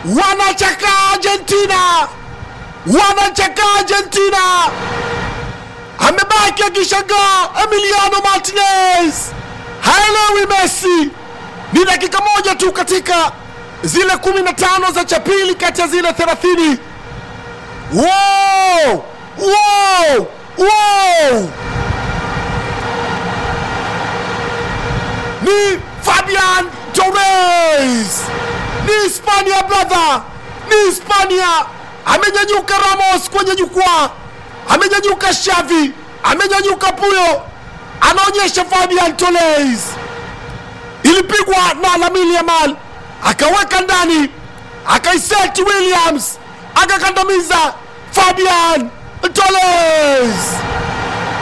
wanachaka Argentina, wanachaka Argentina. Amebaki akishangaa Emiliano Martinez, haelewi Messi. Ni dakika moja tu katika zile 15 za cha pili kati ya zile 30. Wow! Wow! Wow! Ni Fabian Torres, ni Hispania brother, ni Hispania. Amenyanyuka Ramos kwenye jukwaa, amenyanyuka Xavi, amenyanyuka Puyo, anaonyesha Fabian Torres. Ilipigwa na Lamine Yamal, akaweka ndani, akaiseti Williams, akakandamiza Fabian Torres.